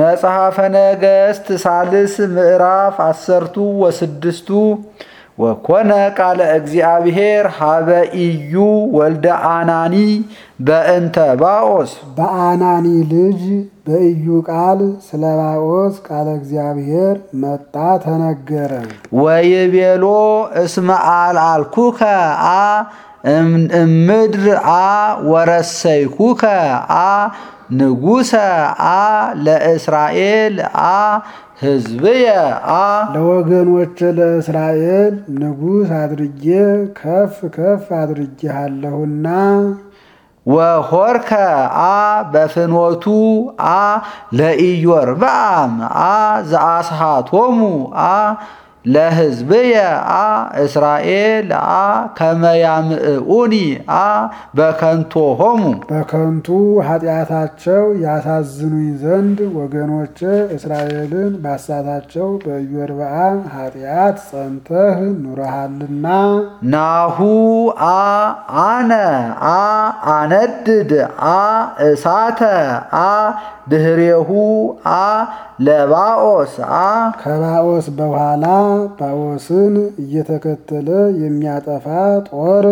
መጽሐፈ ነገሥት ሳልስ ምዕራፍ አሰርቱ ወስድስቱ ወኮነ ቃለ እግዚአብሔር ሀበ ኢዩ ወልደ አናኒ በእንተ ባኦስ በአናኒ ልጅ በኢዩ ቃል ስለ ባኦስ ቃለ እግዚአብሔር መጣ ተነገረ። ወይቤሎ እስመ አልአልኩከ አ እምድር አ ወረሰይኩከ አ ንጉሰ አ ለእስራኤል አ ሕዝብየ አ ለወገኖች ለእስራኤል ንጉሥ አድርጌ ከፍ ከፍ አድርጌሃለሁና ወሆርከ አ በፍኖቱ አ ለኢዮርብዓም አ ዘአስሃቶሙ አ ለሕዝብየ አ እስራኤል አ ከመያምዕኡኒ አ በከንቶሆሙ በከንቱ ኃጢአታቸው ያሳዝኑኝ ዘንድ ወገኖች እስራኤልን ባሳታቸው በኢዮርብዓም ኃጢአት ጸንተህ ኑረሃልና ናሁ አ አነ አ አነድድ አ እሳተ አ ድህሬሁ አ ለባኦስ አ ከባኦስ በኋላ ባኦስን እየተከተለ የሚያጠፋ ጦር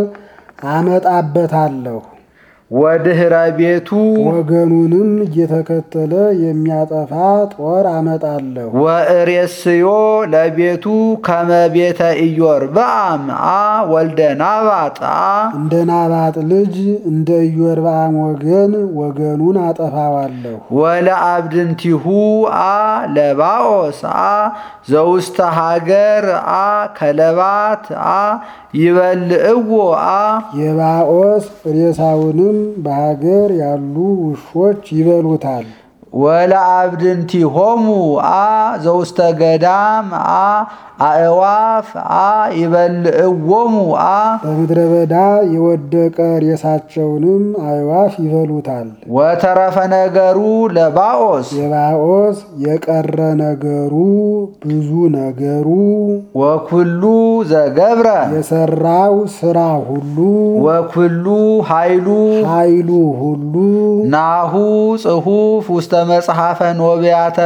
አመጣበታለሁ። ወድህረ ቤቱ ወገኑንም እየተከተለ የሚያጠፋ ጦር አመጣለሁ። ወእሬስዮ ለቤቱ ከመቤተ ኢዮርብዓም አ ወልደ ናባጥ አ እንደ ናባጥ ልጅ እንደ ኢዮርብዓም ወገን ወገኑን አጠፋዋለሁ። ወለአብድንቲሁ አ ለባኦስ አ ዘውስተ ሀገር አ ከለባት አ ይበልዕዎ አ የባኦስ ሬሳውንም በሀገር ያሉ ውሾች ይበሉታል። ወለአብድንቲሆሙ አ ዘውስተ ገዳም አ አእዋፍ አ ይበልዕዎሙ አ በምድረ በዳ የወደቀ ሬሳቸውንም አዕዋፍ ይበሉታል። ወተረፈ ነገሩ ለባኦስ የባኦስ የቀረ ነገሩ ብዙ ነገሩ ወኩሉ ዘገብረ የሰራው ስራ ሁሉ ወኩሉ ኃይሉ ኃይሉ ሁሉ ናሁ ጽሑፍ ውስተ መጽሐፈ ኖቢያተ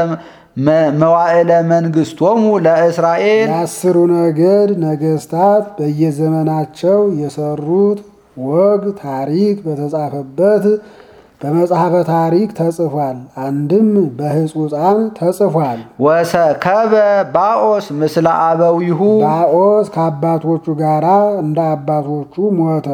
መዋዕለ መንግስቶሙ ለእስራኤል የአስሩ ነገድ ነገስታት በየዘመናቸው የሰሩት ወግ ታሪክ በተጻፈበት በመጽሐፈ ታሪክ ተጽፏል። አንድም በሕጹፃን ተጽፏል። ወሰከበ ባኦስ ምስለ አበዊሁ ባኦስ ከአባቶቹ ጋራ እንደ አባቶቹ ሞተ።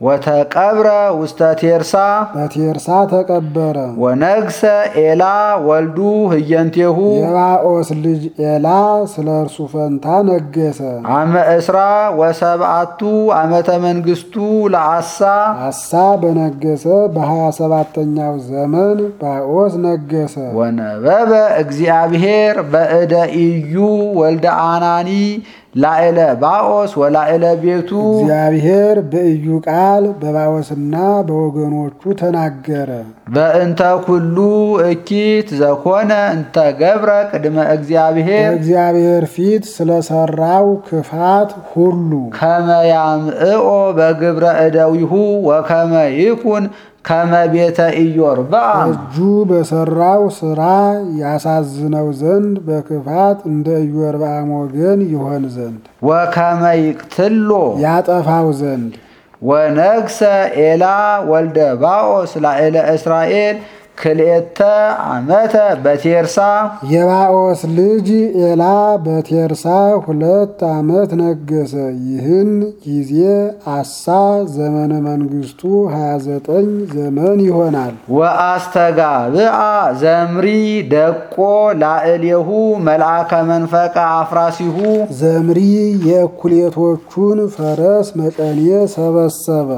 ወተቀብረ ውስተ ቴርሳ በቴርሳ ተቀበረ። ወነግሰ ኤላ ወልዱ ህየንቴሁ የባኦስ ልጅ ኤላ ስለ እርሱ ፈንታ ነገሰ። አመ እስራ ወሰብአቱ ዓመተ መንግስቱ ለአሳ አሳ በነገሰ በሀያ ሰባተኛው ዘመን ባኦስ ነገሰ። ወነበበ እግዚአብሔር በእደ ኢዩ ወልደ አናኒ ላዕለ ባኦስ ወላዕለ ቤቱ እግዚአብሔር በኢዩ ቃል በባኦስና በወገኖቹ ተናገረ። በእንተ ኩሉ እኪት ዘኮነ እንተ ገብረ ቅድመ እግዚአብሔር በእግዚአብሔር ፊት ስለሰራው ክፋት ሁሉ ከመያምዕኦ በግብረ እደዊሁ ወከመ ይኩን ከመ ቤተ ኢዮርብዓም እጁ በሰራው ስራ ያሳዝነው ዘንድ በክፋት እንደ ኢዮርብዓም ወገን ይሆን ዘንድ ወከመ ይቅትሎ ያጠፋው ዘንድ ወነግሰ ኤላ ወልደ ባኦስ ላዕለ እስራኤል ክልኤተ ዓመተ በቴርሳ የባኦስ ልጅ ኤላ በቴርሳ ሁለት ዓመት ነገሰ። ይህን ጊዜ አሳ ዘመነ መንግስቱ 29 ዘመን ይሆናል። ወአስተጋብአ ዘምሪ ደቆ ላዕሌሁ መልአከ መንፈቀ አፍራሲሁ ዘምሪ የእኩሌቶቹን ፈረስ መቀኔ ሰበሰበ።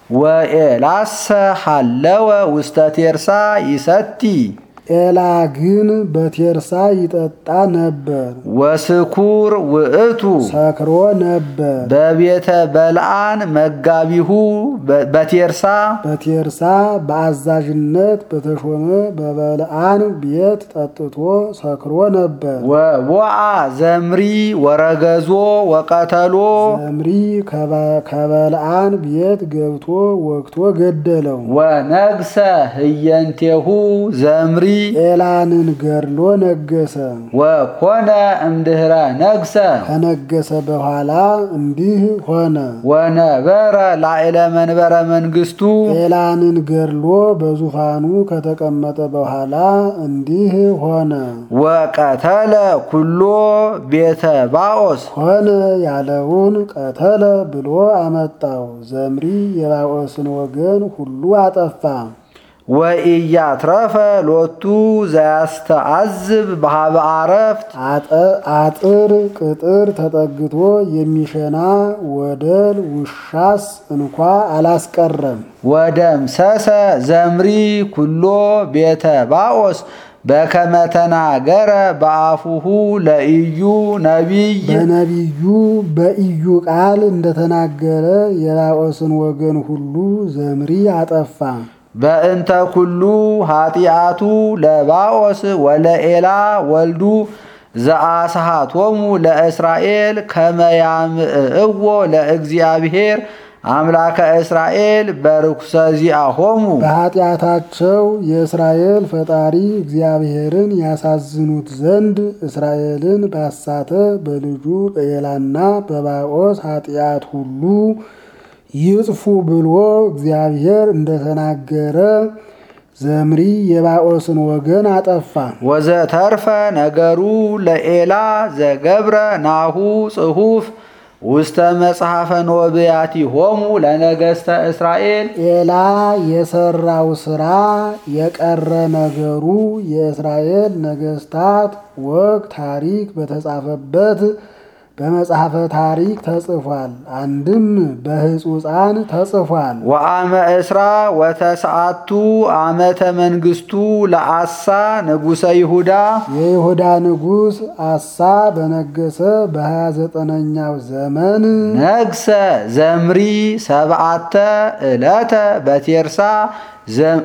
ወኤላሰ ሐለወ ውስተ ቴርሳ ይሰቲ ኤላ ግን በቴርሳ ይጠጣ ነበር፣ ወስኩር ውእቱ ሰክሮ ነበር። በቤተ በልዓን መጋቢሁ በቴርሳ በቴርሳ በአዛዥነት በተሾመ በበልዓን ቤት ጠጥቶ ሰክሮ ነበር። ወቦአ ዘምሪ ወረገዞ ወቀተሎ ዘምሪ ከበልዓን ቤት ገብቶ ወግቶ ገደለው። ወነግሰ ህየንቴሁ ዘምሪ ኤላንን ገድሎ ነገሰ። ወኮነ እምድኅረ ነግሰ ከነገሰ በኋላ እንዲህ ሆነ። ወነበረ ላዕለ መንበረ መንግሥቱ ኤላንን ገድሎ በዙፋኑ ከተቀመጠ በኋላ እንዲህ ሆነ። ወቀተለ ኩሎ ቤተ ባኦስ ሆነ ያለውን ቀተለ ብሎ አመጣው። ዘምሪ የባኦስን ወገን ሁሉ አጠፋ። ወኢያትረፈ ሎቱ ዘያስተአዝብ በሃበ አረፍት አጠ- አጥር ቅጥር ተጠግቶ የሚሸና ወደል ውሻስ እንኳ አላስቀረም። ወደምሰሰ ዘምሪ ኩሎ ቤተ ባኦስ በከመ ተናገረ በአፉሁ ለኢዩ ነቢይ በነቢዩ በኢዩ ቃል እንደተናገረ የባኦስን ወገን ሁሉ ዘምሪ አጠፋ። በእንተ ኩሉ ኃጢአቱ ለባኦስ ወለኤላ ወልዱ ዘአስሃቶሙ ለእስራኤል ከመያምእዎ ለእግዚአብሔር አምላከ እስራኤል በርኩሰ ዚአሆሙ በኃጢአታቸው የእስራኤል ፈጣሪ እግዚአብሔርን ያሳዝኑት ዘንድ እስራኤልን ባሳተ በልጁ በኤላና በባኦስ ኃጢአት ሁሉ ይጥፉ ብሎ እግዚአብሔር እንደተናገረ ዘምሪ የባኦስን ወገን አጠፋ። ወዘተርፈ ነገሩ ለኤላ ዘገብረ ናሁ ጽሑፍ ውስተ መጽሐፈ ኖብያቲሆሙ ለነገሥተ እስራኤል ኤላ የሰራው ስራ የቀረ ነገሩ የእስራኤል ነገስታት ወግ ታሪክ በተጻፈበት በመጽሐፈ ታሪክ ተጽፏል። አንድም በሕጹፃን ተጽፏል። ወአመ እስራ ወተስዓቱ ዓመተ መንግሥቱ ለአሳ ንጉሠ ይሁዳ የይሁዳ ንጉሥ አሳ በነገሰ በሀያ ዘጠነኛው ዘመን ነግሰ ዘምሪ ሰብዓተ ዕለተ በቴርሳ ዘ-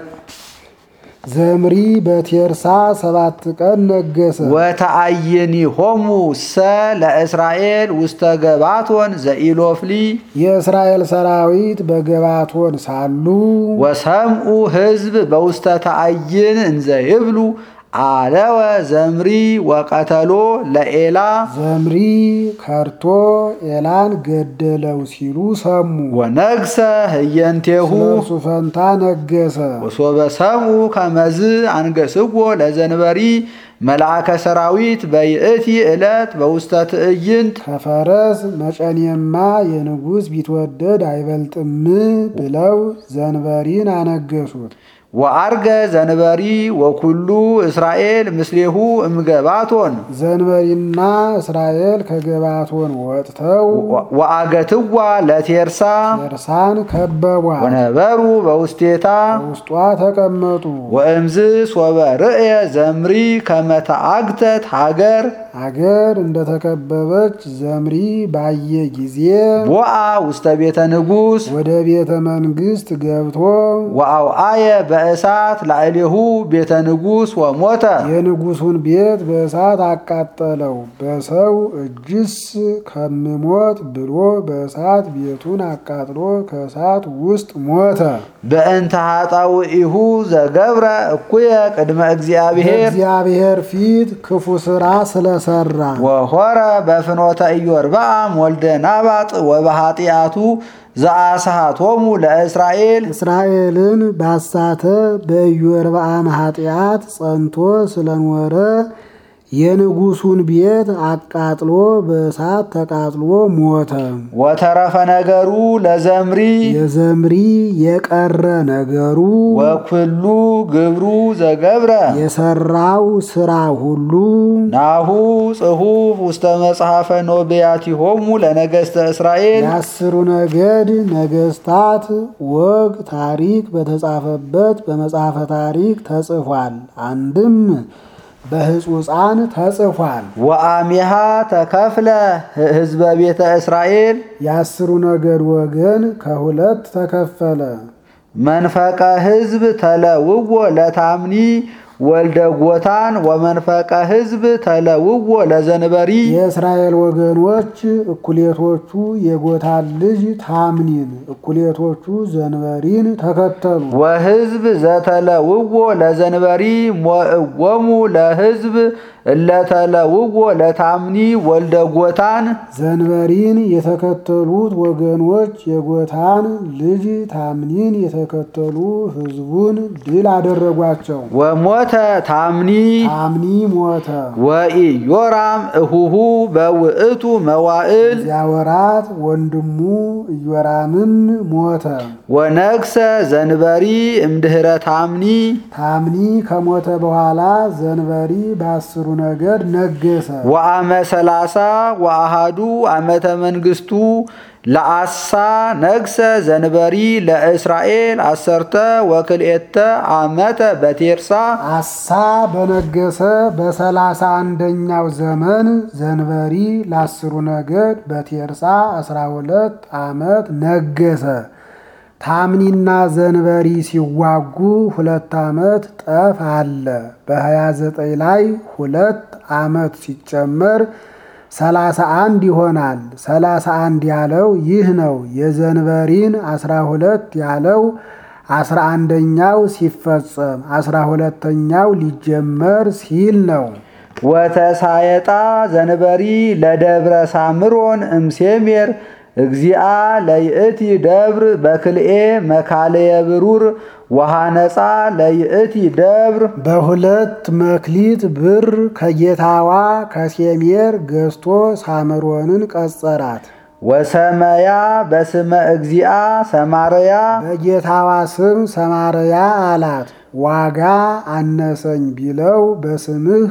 ዘምሪ በቴርሳ ሰባት ቀን ነገሰ። ወተአይኒሆሙ ሰ ለእስራኤል ውስተ ገባቶን ዘኢሎፍሊ የእስራኤል ሰራዊት በገባቶን ሳሉ ወሰምኡ ሕዝብ በውስተ ተአይን እንዘ ይብሉ አለወ ዘምሪ ወቀተሎ ለኤላ ዘምሪ ከርቶ ኤላን ገደለው ሲሉ ሰሙ። ወነግሰ ህየንቴሁ ስለእርሱ ፈንታ ነገሰ። ወሶበ ሰምኡ ከመዝ አንገስዎ ለዘንበሪ መልአከ ሰራዊት በይእቲ ዕለት በውስተ ትዕይንት ከፈረስ መጨኔማ የንጉሥ ቢትወደድ አይበልጥም ብለው ዘንበሪን አነገሱት። ወአርገ ዘንበሪ ወኩሉ እስራኤል ምስሌሁ እምገባቶን ዘንበሪና እስራኤል ከገባቶን ወጥተው ወአገትዋ ለቴርሳ ኤርሳን ከበቧት፣ ወነበሩ በውስቴታ ውስጧ ተቀመጡ። ወእምዝ ሶበ ርእየ ዘምሪ ከመተአግተት ሀገር አገር እንደተከበበች ዘምሪ ባየ ጊዜ ቦአ ውስተ ቤተ ንጉሥ ወደ ቤተ መንግሥት ገብቶ ወአውአየ በእሳት ላዕሌሁ ቤተ ንጉሥ ወሞተ የንጉሱን ቤት በእሳት አቃጠለው። በሰው እጅስ ከምሞት ብሎ በእሳት ቤቱን አቃጥሎ ከእሳት ውስጥ ሞተ። በእንተ ኃጣውኢሁ ዘገብረ እኩየ ቅድመ እግዚአብሔር እግዚአብሔር ፊት ክፉ ስራ ስለሰራ ወሆረ በፍኖተ ኢዮርብዓም ወልደ ናባጥ ወበኃጢአቱ ዘአስሃቶሙ ለእስራኤል እስራኤልን ባሳተ በኢዮርብዓም ኃጢአት ጸንቶ ስለኖረ የንጉሱን ቤት አቃጥሎ በእሳት ተቃጥሎ ሞተ። ወተረፈ ነገሩ ለዘምሪ የዘምሪ የቀረ ነገሩ ወኩሉ ግብሩ ዘገብረ የሰራው ስራ ሁሉ ናሁ ጽሑፍ ውስተ መጽሐፈ ኖብያቲሆሙ ለነገሥተ እስራኤል የአስሩ ነገድ ነገስታት ወግ ታሪክ በተጻፈበት በመጽሐፈ ታሪክ ተጽፏል። አንድም በሕጹፃን ተጽፏል። ወአሚሃ ተከፍለ ህዝበ ቤተ እስራኤል የአስሩ ነገድ ወገን ከሁለት ተከፈለ። መንፈቀ ህዝብ ተለውዎ ለታምኒ ወልደ ጎታን ወመንፈቀ ሕዝብ ተለውዎ ለዘንበሪ የእስራኤል ወገኖች እኩሌቶቹ የጎታን ልጅ ታምኒን እኩሌቶቹ ዘንበሪን ተከተሉ። ወሕዝብ ዘተለውዎ ለዘንበሪ ሞእዎሙ ለሕዝብ እለተለውዎ ለታምኒ ወልደ ጎታን ዘንበሪን የተከተሉት ወገኖች የጎታን ልጅ ታምኒን የተከተሉ ሕዝቡን ድል አደረጓቸው። ወሞተ ታምኒ ታምኒ ሞተ። ወኢዮራም እሁሁ በውእቱ መዋእል እዚያ ወራት ወንድሙ ኢዮራምም ሞተ። ወነግሰ ዘንበሪ እምድኅረ ታምኒ ታምኒ ከሞተ በኋላ ዘንበሪ በአስሩ ነገድ ነገሰ። ወአመ ሰላሳ ወአሃዱ ዓመተ መንግሥቱ ለአሳ ነግሰ ዘንበሪ ለእስራኤል አሰርተ ወክልኤተ ዓመተ በቴርሳ አሳ በነገሰ በሰላሳ አንደኛው ዘመን ዘንበሪ ለአስሩ ነገድ በቴርሳ አስራ ሁለት ዓመት ነገሰ። ታምኒና ዘንበሪ ሲዋጉ ሁለት ዓመት ጠፍ አለ። በሀያ ዘጠኝ ላይ ሁለት ዓመት ሲጨመር ሰላሳ አንድ ይሆናል። ሰላሳ አንድ ያለው ይህ ነው። የዘንበሪን አስራ ሁለት ያለው አስራ አንደኛው ሲፈጸም አስራ ሁለተኛው ሊጀመር ሲል ነው። ወተሳየጣ ዘንበሪ ለደብረ ሳምሮን እምሴሜር እግዚአ ለይእቲ ደብር በክልኤ መካለየ ብሩር ወሃነፃ ለይእቲ ደብር በሁለት መክሊት ብር ከጌታዋ ከሴሜር ገዝቶ ሳምሮንን ቀጸራት። ወሰመያ በስመ እግዚአ ሰማርያ በጌታዋ ስም ሰማርያ አላት። ዋጋ አነሰኝ ቢለው በስምህ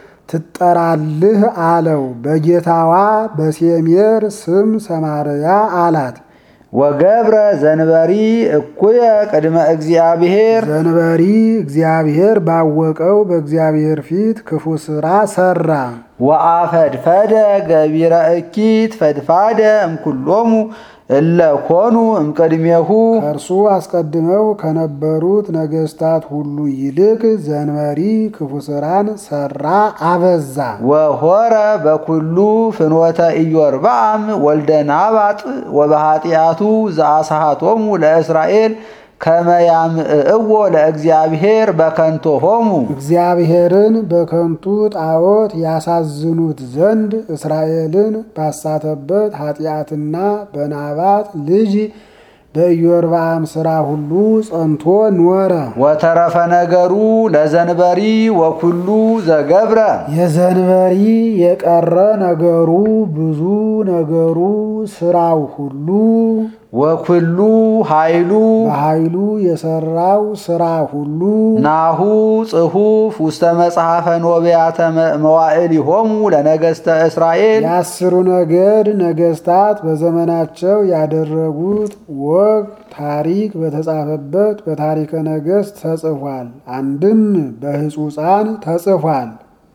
ትጠራልህ አለው። በጌታዋ በሴሜር ስም ሰማርያ አላት። ወገብረ ዘንበሪ እኩየ ቅድመ እግዚአብሔር ዘንበሪ እግዚአብሔር ባወቀው በእግዚአብሔር ፊት ክፉ ሥራ ሠራ። ወአፈድፈደ ገቢረ እኪት ፈድፋደ እምኩሎሙ እለ ኮኑ እምቅድሜሁ ከእርሱ አስቀድመው ከነበሩት ነገሥታት ሁሉ ይልቅ ዘንበሪ ክፉ ሥራን ሠራ አበዛ። ወሆረ በኩሉ ፍኖተ ኢዮርብዓም ወልደ ናባጥ ወበኃጢአቱ ዘአሳሃቶሙ ለእስራኤል ከመ ያምዕእዎ ለእግዚአብሔር በከንቶሆሙ እግዚአብሔርን በከንቱ ጣዖት ያሳዝኑት ዘንድ እስራኤልን ባሳተበት ኃጢአትና በናባጥ ልጅ በኢዮርብዓም ሥራ ሁሉ ጸንቶ ኖረ። ወተረፈ ነገሩ ለዘንበሪ ወኩሉ ዘገብረ የዘንበሪ የቀረ ነገሩ ብዙ ነገሩ ሥራው ሁሉ ወኩሉ ኃይሉ በኃይሉ የሠራው ሥራ ሁሉ ናሁ ጽሑፍ ውስተ መጽሐፈ ኖቢያተ መዋዕሊሆሙ ለነገሥተ እስራኤል የአስሩ ነገድ ነገሥታት በዘመናቸው ያደረጉት ወግ ታሪክ በተጻፈበት በታሪከ ነገሥት ተጽፏል። አንድም በሕጹፃን ተጽፏል።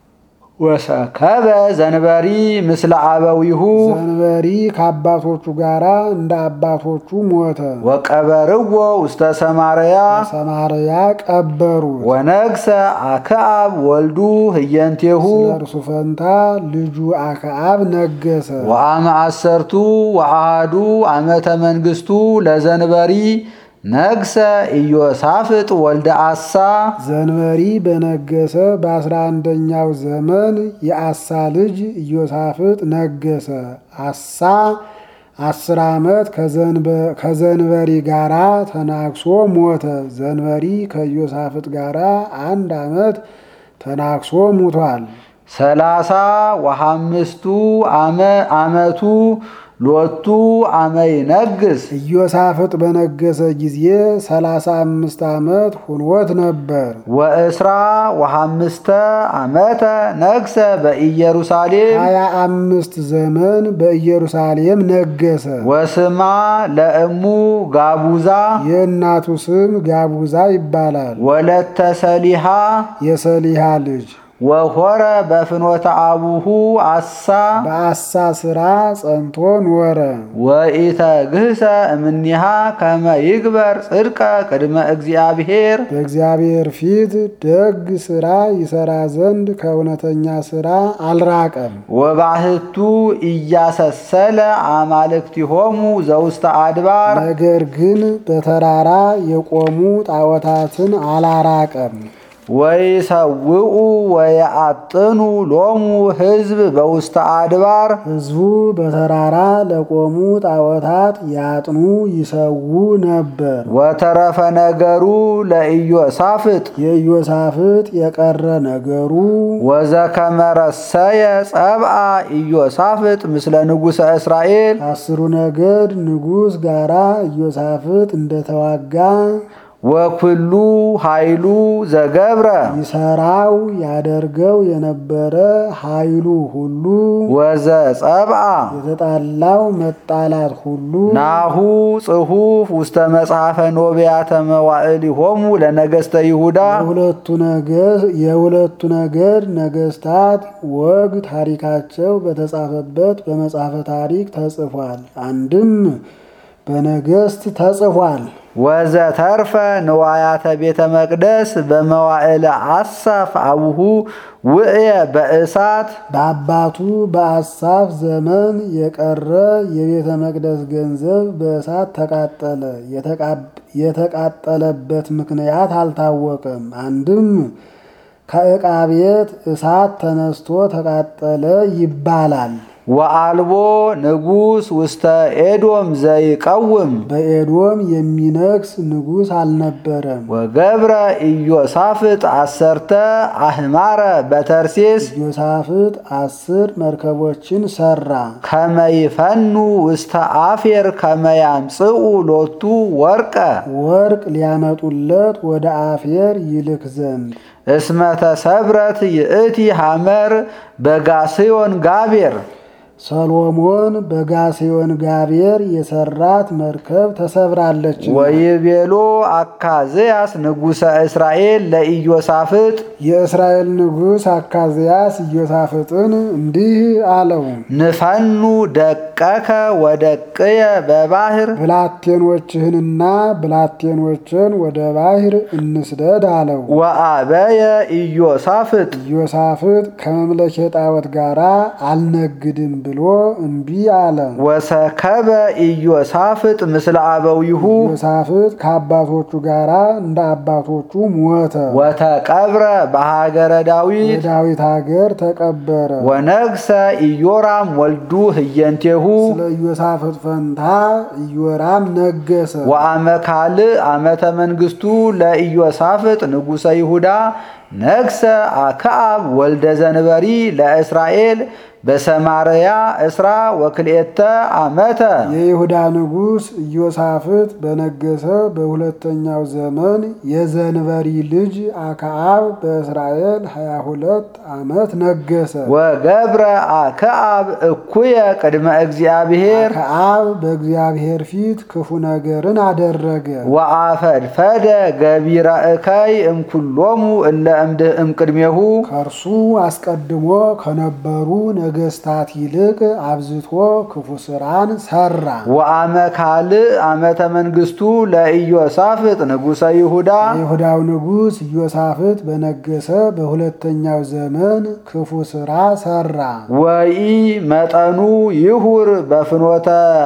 ወሰከበ ዘንበሪ ምስለ አበዊሁ ዘንበሪ ከአባቶቹ ጋር እንደ አባቶቹ ሞተ። ወቀበርዎ ውስተ ሰማርያ ሰማርያ ቀበሩት። ወነግሰ አክዓብ ወልዱ ህየንቴሁ ስለ እርሱ ፈንታ ልጁ አክዓብ ነገሰ። ወአመ አሰርቱ ወአሃዱ ዓመተ መንግሥቱ ለዘንበሪ ነግሰ ኢዮሳፍጥ ወልደ አሳ ዘንበሪ በነገሰ በአስራ አንደኛው ዘመን የአሳ ልጅ ኢዮሳፍጥ ነገሰ። አሳ አስር ዓመት ከዘንበሪ ጋራ ተናግሶ ሞተ። ዘንበሪ ከኢዮሳፍጥ ጋራ አንድ ዓመት ተናግሶ ሙቷል። ሰላሳ ወሐምስቱ ዓመቱ ሎቱ አመይ ነግስ ኢዮሳፍጥ በነገሰ ጊዜ ሰላሳ አምስት ዓመት ሁኖት ነበር። ወእስራ ወሐምስተ ዓመተ ነግሰ በኢየሩሳሌም ሀያ አምስት ዘመን በኢየሩሳሌም ነገሰ። ወስማ ለእሙ ጋቡዛ የእናቱ ስም ጋቡዛ ይባላል። ወለተ ሰሊሃ የሰሊሃ ልጅ ወኮረ በፍኖተ አቡሁ አሳ በአሳ ስራ ጸንቶ ኖረ። ወኢተግህሰ እምኒሃ ከመ ይግበር ጽድቀ ቅድመ እግዚአብሔር በእግዚአብሔር ፊት ደግ ስራ ይሰራ ዘንድ ከእውነተኛ ስራ አልራቀም። ወባህቱ እያሰሰለ አማልክቲሆሙ ዘውስተ አድባር ነገር ግን በተራራ የቆሙ ጣዖታትን አላራቀም። ወይሰውኡ ወየአጥኑ ሎሙ ሕዝብ በውስተ አድባር ሕዝቡ በተራራ ለቆሙ ጣዖታት ያጥኑ ይሰዉ ነበር። ወተረፈ ነገሩ ለኢዮሳፍጥ የኢዮሳፍጥ የቀረ ነገሩ ወዘከመረሰየ ጸብአ ኢዮሳፍጥ ምስለ ንጉሠ እስራኤል ከአስሩ ነገድ ንጉሥ ጋራ ኢዮሳፍጥ እንደተዋጋ ወኩሉ ኃይሉ ዘገብረ ይሰራው ያደርገው የነበረ ኃይሉ ሁሉ ወዘጸብአ የተጣላው መጣላት ሁሉ ናሁ ጽሑፍ ውስተ መጽሐፈ ኖቢያተ መዋዕሊሆሙ ለነገሥተ ይሁዳ የሁለቱ ነገድ የሁለቱ ነገድ ነገስታት ወግ ታሪካቸው በተጻፈበት በመጽሐፈ ታሪክ ተጽፏል። አንድም በነገስት ተጽፏል። ወዘተርፈ ንዋያተ ቤተ መቅደስ በመዋዕለ አሳፍ አቡሁ ውእየ በእሳት በአባቱ በአሳፍ ዘመን የቀረ የቤተ መቅደስ ገንዘብ በእሳት ተቃጠለ። የተቃጠለበት ምክንያት አልታወቀም። አንድም ከዕቃ ቤት እሳት ተነስቶ ተቃጠለ ይባላል። ወአልቦ ንጉሥ ውስተ ኤዶም ዘይቀውም በኤዶም የሚነግስ ንጉሥ አልነበረም። ወገብረ ኢዮሳፍጥ አሰርተ አህማረ በተርሴስ ኢዮሳፍጥ አስር መርከቦችን ሰራ። ከመይፈኑ ውስተ አፌር ከመያምጽኡ ሎቱ ወርቀ ወርቅ ሊያመጡለት ወደ አፌር ይልክ ዘንድ እስመተ ሰብረት ይእቲ ሐመር በጋስዮን ጋቤር ሰሎሞን በጋሴዮን ጋቤር የሰራት መርከብ ተሰብራለች። ወይቤሎ አካዝያስ ንጉሠ እስራኤል ለኢዮሳፍጥ የእስራኤል ንጉሥ አካዝያስ ኢዮሳፍጥን እንዲህ አለው፣ ንፈኑ ደቀከ ወደቅየ በባህር ብላቴኖችህንና ብላቴኖችን ወደ ባሕር እንስደድ አለው። ወአበየ ኢዮሳፍጥ ኢዮሳፍጥ ከመምለኬ ጣዖት ጋር አልነግድም ብሎ እምቢ አለ። ወሰከበ ኢዮሳፍጥ ምስለ አበዊሁ ኢዮሳፍጥ ከአባቶቹ ጋር እንደ አባቶቹ ሞተ። ወተቀብረ በሀገረ ዳዊት የዳዊት ሀገር ተቀበረ። ወነግሰ ኢዮራም ወልዱ ህየንቴሁ ስለ ኢዮሳፍጥ ፈንታ ኢዮራም ነገሰ። ወአመ ካልእ ዓመተ መንግስቱ ለኢዮሳፍጥ ንጉሠ ይሁዳ ነግሰ አክዓብ ወልደ ዘንበሪ ለእስራኤል በሰማርያ እስራ ወክልኤተ ዓመተ የይሁዳ ንጉሥ ኢዮሳፍጥ በነገሰ በሁለተኛው ዘመን የዘንበሪ ልጅ አክዓብ በእስራኤል 22 ዓመት ነገሰ። ወገብረ አክዓብ እኩየ ቅድመ እግዚአብሔር አክዓብ በእግዚአብሔር ፊት ክፉ ነገርን አደረገ። ወአፈድፈደ ገቢረ እከይ እምኩሎሙ እለ እምድ- እምቅድሜሁ ከእርሱ አስቀድሞ ከነበሩ ነገስታት ይልቅ አብዝቶ ክፉ ስራን ሰራ። ወአመ ካልእ ዓመተ መንግስቱ ለኢዮሳፍጥ ንጉሠ ይሁዳ የይሁዳው ንጉሥ ኢዮሳፍጥ በነገሰ በሁለተኛው ዘመን ክፉ ስራ ሰራ። ወኢ መጠኑ ይሁር በፍኖተ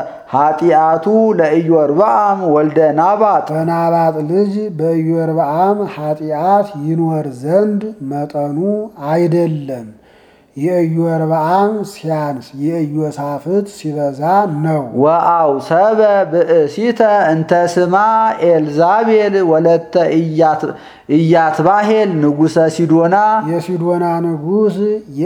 ኃጢአቱ ለኢዮርብዓም ወልደ ናባጥ በናባጥ ልጅ በኢዮርብዓም ኃጢአት ይኖር ዘንድ መጠኑ አይደለም። የኢዮርብዓም ሲያንስ የኢዮሳፍጥ ሲበዛ ነው። ወአውሰበ ብእሲተ እንተ ስማ ኤልዛቤል ወለተ ኢያት- ኢያትባሄል ንጉሠ ሲዶና የሲዶና ንጉሥ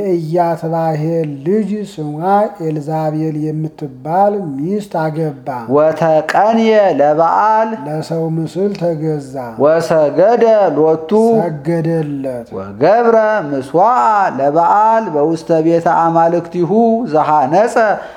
የኢያትባሄል ልጅ ስሟ ኤልዛቤል የምትባል ሚስት አገባ። ወተቀንየ ለበዓል ለሰው ምስል ተገዛ፣ ወሰገደ ሎቱ ሰገደለት። ወገብረ ምስዋዓ ለበዓል በውስተ ቤተ አማልክቲሁ ዘሐነጸ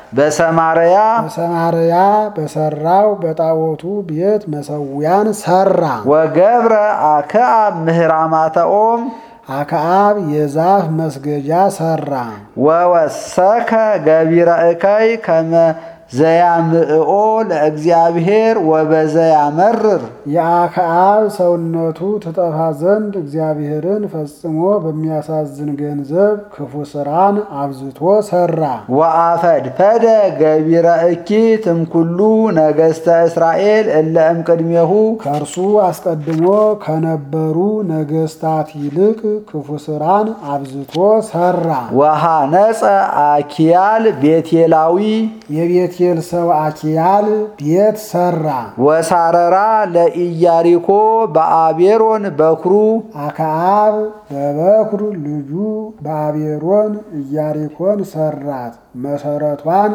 በሰማርያ በሰማርያ በሰራው በጣዖቱ ቤት መሰዊያን ሰራ። ወገብረ አክዓብ ምህራማተ ኦም አክዓብ የዛፍ መስገጃ ሰራ። ወወሰከ ገቢረ እከይ ከመ ዘያምዕኦ ለእግዚአብሔር ወበዘያመርር የአክዓብ ሰውነቱ ትጠፋ ዘንድ እግዚአብሔርን ፈጽሞ በሚያሳዝን ገንዘብ ክፉ ስራን አብዝቶ ሰራ። ወአፈድፈደ ገቢረ እኪት እምኩሉ ነገሥተ እስራኤል እለ እምቅድሜሁ ከእርሱ አስቀድሞ ከነበሩ ነገስታት ይልቅ ክፉ ስራን አብዝቶ ሰራ። ወሃነፀ አኪያል ቤቴላዊ የቤቴል ሰው አኪያል ቤት ሰራ። ወሳረራ ለኢያሪኮ በአቤሮን በኩሩ አክዓብ በበኩር ልጁ በአቤሮን ኢያሪኮን ሰራት። መሰረቷን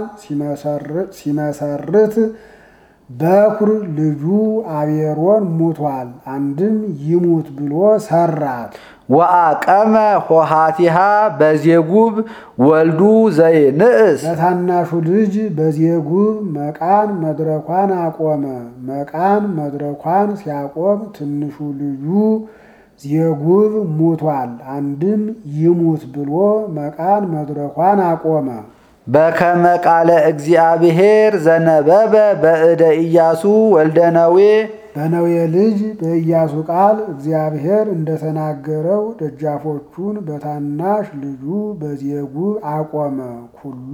ሲመሰርት በኩር ልጁ አቤሮን ሙቷል። አንድም ይሙት ብሎ ሰራት። ወአቀመ ሆሃቲሃ በዜጉብ ወልዱ ዘይንእስ ለታናሹ ልጅ በዜጉብ መቃን መድረኳን አቆመ። መቃን መድረኳን ሲያቆም ትንሹ ልጁ ዜጉብ ሙቷል። አንድም ይሙት ብሎ መቃን መድረኳን አቆመ። በከመ ቃለ እግዚአብሔር ዘነበበ በእደ ኢያሱ ወልደ ነዌ በነዌ ልጅ በኢያሱ ቃል እግዚአብሔር እንደተናገረው ደጃፎቹን በታናሽ ልጁ በዜጉብ አቆመ። ኩሉ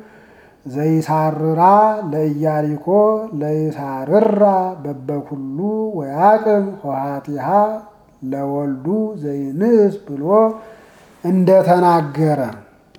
ዘይሳርራ ለኢያሪኮ ለይሳርራ በበኩሉ ወያቅም ሆሃቲሃ ለወልዱ ዘይንስ ብሎ እንደተናገረ